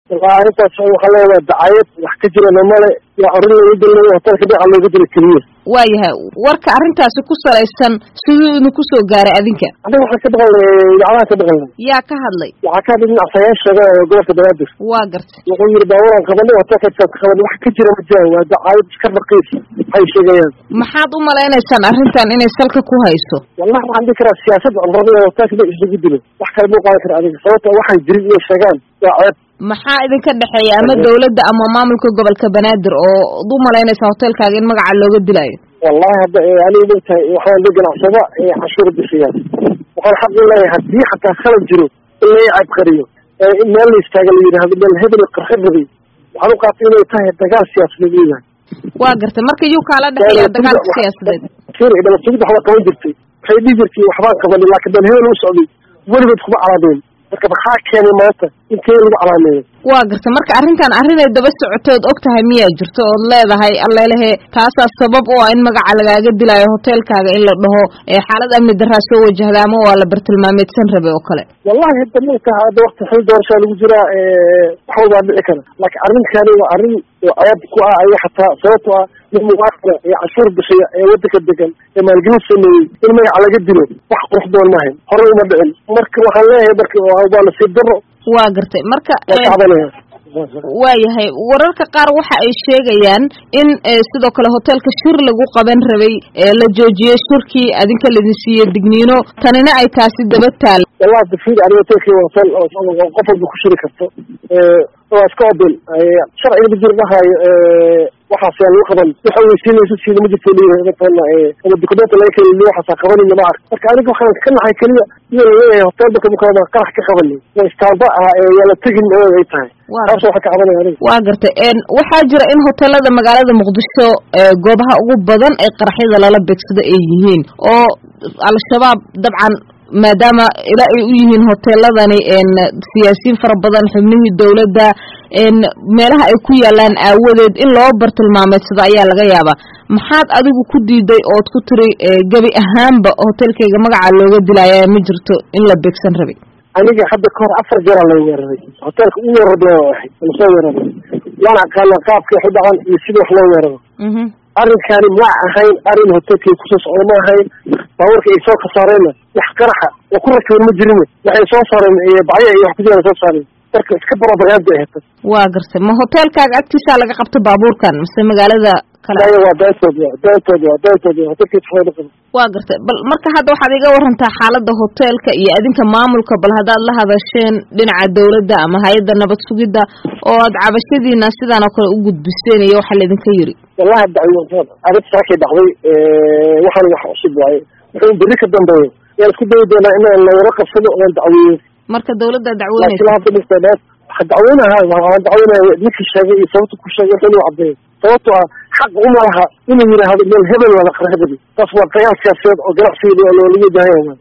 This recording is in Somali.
walaa arrintaas waxaa leedahay dacayad wax ka jirana male yaa arrin lagu dilay hotelka dhinaca looga dilay keliya waayahay warka arrintaasi ku salaysan siduu idinku soo gaaray adinka aniga waxaan ka dhaqanay idaacadaha ka dhaqanay yaa ka hadlay waxaa ka hadlay dhinac sayaashaga ee gobolka banaadir waa gartay wuxuu yidhi baaburan qabanay hotelka ka qabanay wax ka jira ma jiraan waa dacayad iska raqiis waxay sheegayaan maxaad u malaynaysaan arrintan inay salka ku hayso wallahi waxaan dhihi karaa siyaasad cunrada ee hotelka ba isugu dilo wax kale mau qaadan kara adiga sababta waxay jirin iyo sheegaan waa ceeb maxaa idinka dhexeeya ama dawladda ama maamulka gobolka banaadir oo ad u malaynaysaa hotelkaaga in magaca looga dilayo wallahi hadda aniga mogtahay waxaan la ganacsada cashuur bixiyaa waxaan xaq u leeyahay haddii xataa khalad jiro in laga cabqariyo in meel la istaaga la yidhahdo meel hebel qarxi rabay waxaan u qaatay inay tahay dagaal siyaasadeed leeyahay waa gartay marka yuu kaala dhexeeya dagaalka siyaasadeed fir dhabatugid waxbaa qaban jirtay waxay dhihi jirtay waxbaan qabanay laakiin meel hebel u socday weligood kuma calaameen marka maxaa keenay maanta intee lagu calaameeyo waa garta marka arrintan arrinay daba socotood og tahay miyaa jirto ood leedahay allelehe taasaa sabab u ah in magaca lagaaga dilaayo hotelkaaga in la dhaho xaalad amni daraa soo wajahda ama waa la bartilmaameedsan rabe oo kale wallahi hadda mautaha hadda wakti xil doorashaa lagu jiraa wax walbaa dhici kara laakiin arrinkani waa arrin ceeb ku ah aya xataa sababto ah nin muwaafina ee cashuur bixiya ee waddanka degan ee maalgelin sameeyey in magaca laga dilo wax qurux doon mahayn horey uma dhicin marka waxaan leeyahay marka waa nasiib daro waa gartay marka waa kacbanaya waayahay wararka qaar waxa ay sheegayaan in sidoo kale hotelka shir lagu qaban rabay la joojiyey shirkii adinka laidin siiyey digniino tanina ay taasi daba taal wallahi dafid ani hotelkii hotel qof walba ku shiri karto waa iska obil sharciga ma jiro dhahayo waxaas yaa lagu qaban waxa weysiinaysa siina ma jirto leeyahay mataqaana ama dukumenta laga keliya waxaasaa qabanaya ma ark marka aniga waxaan ka naxay keliya iyo laleeyahay hotelka mukaama qarax ka qabanay waa istaamba ah yaa la tegin oo ay tahay taas waxaa ka cabanaya aniga waa gartay waxaa jira in hotelada magaalada muqdisho goobaha ugu badan ee qaraxyada lala beegsado ay yihiin oo al-shabaab dabcan maadaama ila ay u yihiin hoteeladani siyaasiyiin fara badan xubnihii dawladda meelaha ay ku yaalaan aawadeed in loo bartilmaameedsado ayaa laga yaabaa maxaad adigu ku diiday ood ku tiri gebi ahaanba hotelkayga magaca looga dilaya ma jirto in la beegsan rabay aniga hadda kahor afar jeeraa la weeraray hotelka u weerarda ahay lasoo weeraray waana aqaana qaabka wax u dhacan iyo sida wax loo weeraro arrinkani ma ahayn arrin hotelkii kusoo socda ma ahayn baabuurka ay soo kasaareenna wax qaraxa oo ku rakiban ma jirin waxay soo saareen bacya iyo wax ku jiraan soo saareen marka iska barobagaanda ay hata waa gartay ma hotelkaaga agtiisaa laga qabta baabuurkan mise magaalada kale maya waa daantood wa daantood wa daantood wa hotelkiis waxba qaba waa gartay bal marka hadda waxaad iga warantaa xaalada hotelka iyo adinka maamulka bal haddaad la hadasheen dhinaca dawladda ama hay-adda nabad sugidda oo aad cabashadiina sidaan oo kale u gudbiseen iyo waxa laydinka yiri wallahi dacwo arrinta saakay dhacday waxaan wax cusub waaye wuxuu berri ka dambeeyo waan isku dayi doonaa inaan lawara qabsado oon dacweeyo marka dawladda dacweynaysa laakiin hadda dhistay waxaa dacweynaha waxaan dacweynaya ninkii sheegay iyo sababta ku sheegay wuxuu inuu caddeeyo sababto ah xaq uma laha inuu yidhaahdo meel hebel wada qarxibadi taas waa dagaal siyaasadeed oo ganacsiga loola wajahayaa